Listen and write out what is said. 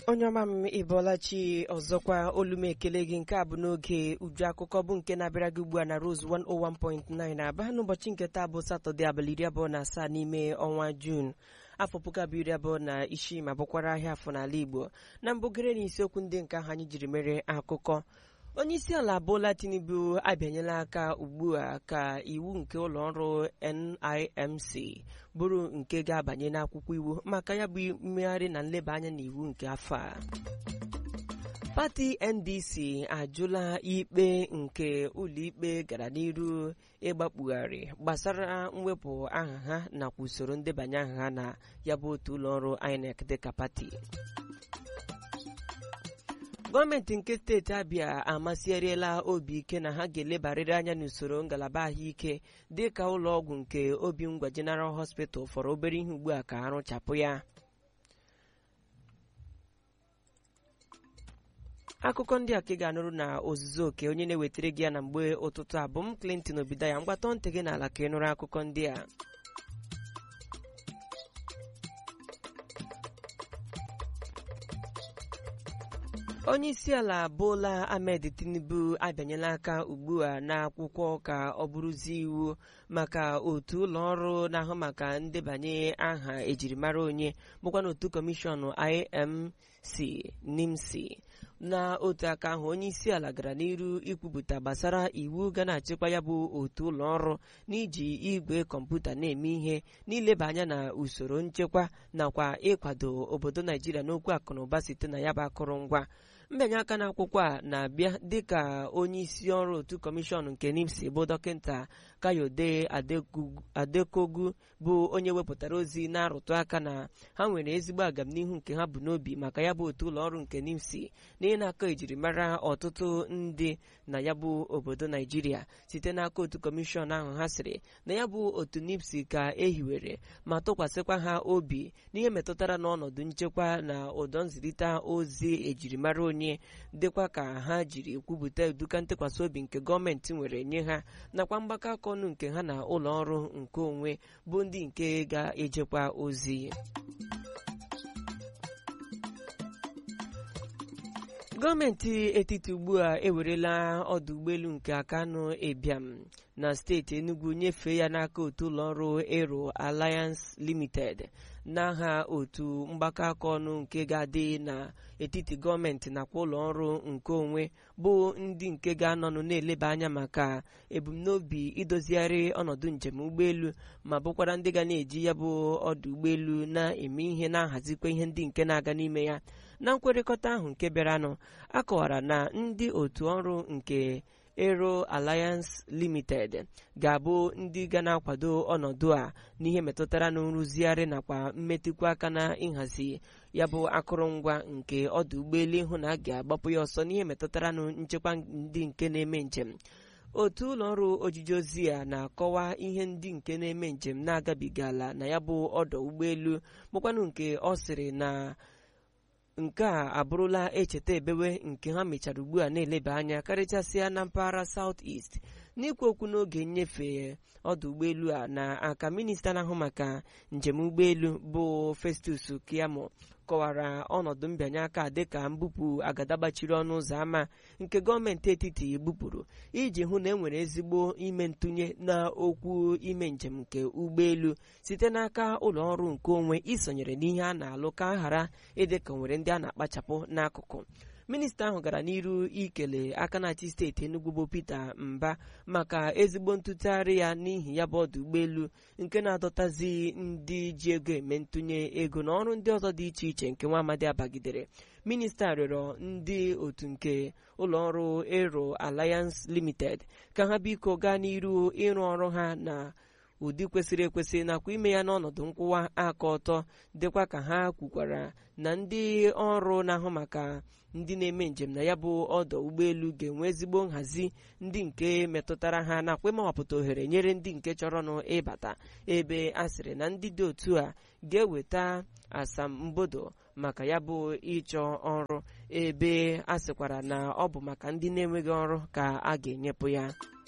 onye ọma m ịbọlachi ọzọkwa olu m ekele gị nke a bụ n'oge uju akụkọ bụ nke na-abịara gị ugbu a na Rose 101.9 aba n'ụbọchị nke taa bụ satọde abalị iri abụọ na asaa n'ime ọnwa Jun afọ puku abụọ iri abụọ na isii ma bụkwara ahịa afọ n'ala Igbo na mbugere na isiokwu ndị nke ahụ anyị jiri mere akụkọ onye isi ala Bola Tinubu abịanyela aka ugbu a ka iwu nke ụlọ ọrụ NIMC bụrụ nke ga-abanye n'akwụkwọ iwu maka ya bụ mmegharị na nleba anya n'iwu nke afọ a pati NDC ajụla ikpe nke ụlọikpe gara n'iru ịgbakpugharị gbasara mwepụ aha ha nakwa usoro ndebanye aha ha na ya bụ otu ụlọọrụ INEC dịka pati gọọmenti nke steeti abịa amasịarịela obi ike na ha ga-elebarịrị anya n'usoro ngalaba ahụike dị ka ụlọọgwụ nke obi ngwa General Hospital fọrọ obere ihe ugbu a ka arụchapụ ya akụkọ ndị a ka ị ga-anụrụ na ozuzu oke onye na-ewetara gị ya na mgbe ụtụtụ abụ m Clinton Obidaya mgbatọ ntị gị n'ala ka ị nụrụ akụkọ ndị a onye isi ala Bola Ahmed Tinubu abịanyela aka ugbu a n'akwụkwọ ka ọ bụrụzie iwu maka otu ụlọ ọrụ na-ahụ maka ndebanye aha ejirimara onye bụkwa n'otu kọmishọn IMC NIMC na otu aka ahụ onye isi ala gara n'iru ikwupụta gbasara iwu ga na-achịkwa ya bụ otu ụlọ ọrụ n'iji igwe kọmputa na-eme ihe n'ileba anya na usoro nchekwa nakwa ịkwado obodo Naijiria n'okwu akụnụba site na ya bụ akụrụngwa mbanye aka n'akwụkwọ a na-abịa dịka onye isi ọrụ otu kọmishọn nke NIMC bụ dọkịta Kayode Adekogu bụ onye wepụtara ozi na-arụtụ aka na ha nwere ezigbo agamnihu nke ha bụ n'obi maka ya bụ otu ụlọ ọrụ nke NIMC na ịna-akọ ejirimara ọtụtụ ndị na ya bụ obodo Naijiria site n'aka otu kọmishọn ahụ ha sịrị na ya bụ otu NIMC ka ehiwere ma tụkwasịkwa ha obi n'ihe metụtara n'ọnọdụ nchekwa na ụdọ nzirịta ozi ejirimara onye dịkwa ka ha jiri kwupụta eduka ntụkwasị obi nke gọọmenti nwere nye ha nakwa mgbakọ aka ọnụ nke ha na ụlọ ọrụ nke onwe bụ ndị nke ga-ejekwa ozi gọọmenti etiti ugbu a ewerela ọdụ ụgbọelu nke Akanu Ebiam na steeti Enugu nyefee ya n'aka otu ụlọọrụ Aero Alliance Limited n'aha otu mgbakọ aka ọnụ nke ga-adị n'etiti gọọmenti nakwa ụlọọrụ nke onwe bụ ndị nke ga-anọnụ na-eleba anya maka ebumnobi idozigharị ọnọdụ njem ụgbọelu ma bụkwara ndị ga na-eji ya bụ ọdụ ụgbọelu na-eme ihe na-ahazikwa ihe ndị nke na-aga n'ime ya na nkwekọrịta ahụ nke bịaranụ akọwara na ndị otu ọrụ nke Aero Alliance Limited ga-abụ ndị ga na-akwado ọnọdụ a n'ihe metụtara na nrụzigharị nakwa mmetụkwa aka na ịhazi ya bụ akụrụngwa nke ọdụ ụgbọelu ịhụ na a ga-agbapụ ya ọsọ n'ihe metụtara na nchekwa ndị nke na-eme njem otu ụlọọrụ ojiji ozi a na-akọwa ihe ndị nke na-eme njem na-agabigala na ya bụ ọdọ ụgbọelu bụkwanụ nke ọ sịrị na nke a abụrụla echeta ebewe nke ha mechara ugbu a na-eleba anya karịchasịa na mpaghara South East n'ikwu okwu n'oge nnyefe ọdụ ụgbọelu a na aka minista na-ahụ maka njem ụgbọelu bụ Festus Keyamo kọwara ọnọdụ mbịanye aka dịka mbupụ agada gbachiri ọnụ ụzọ ámá nke gọọmenti etiti bupụrụ iji hụ na e nwere ezigbo ime ntụnye na okwu ime njem nke ụgbọelu site n'aka ụlọ ọrụ nke onwe isonyere n'ihe a na-alụ ka ghara ịdị ka nwere ndị a na-akpachapụ n'akụkụ minista ahụ gara n'iru ikele aka na-achị steeti Enugu bụ Peter Mba maka ezigbo ntụtụgharị ya n'ihi ya bụ ọdụ ụgbọelu nke na-adọtazi ndị ji ego eme ntụnye ego na ọrụ ndị ọzọ dị iche iche nke nwa amadi abagidere minista rịọrọ ndị otu nke ụlọọrụ Aero Alliance Limited ka ha biko gaa n'iru ịrụ ọrụ ha na ụdị kwesịrị ekwesị nakwa ime ya n'ọnọdụ nkwụwa aka ọtọ dịkwa ka ha kwukwara na ndị ọrụ na-ahụ maka ndị na-eme njem na ya bụ ọdọ ụgbọelu ga-enwe ezigbo nhazi ndị nke metụtara ha nakwa ịmawapụta ohere nyere ndị nke chọrọnụ ịbata ebe a sịrị na ndị dị otu a ga-eweta asambodo maka ya bụ ịchọ ọrụ ebe a sịkwara na ọ bụ maka ndị na-enweghị ọrụ ka a ga-enyepụ ya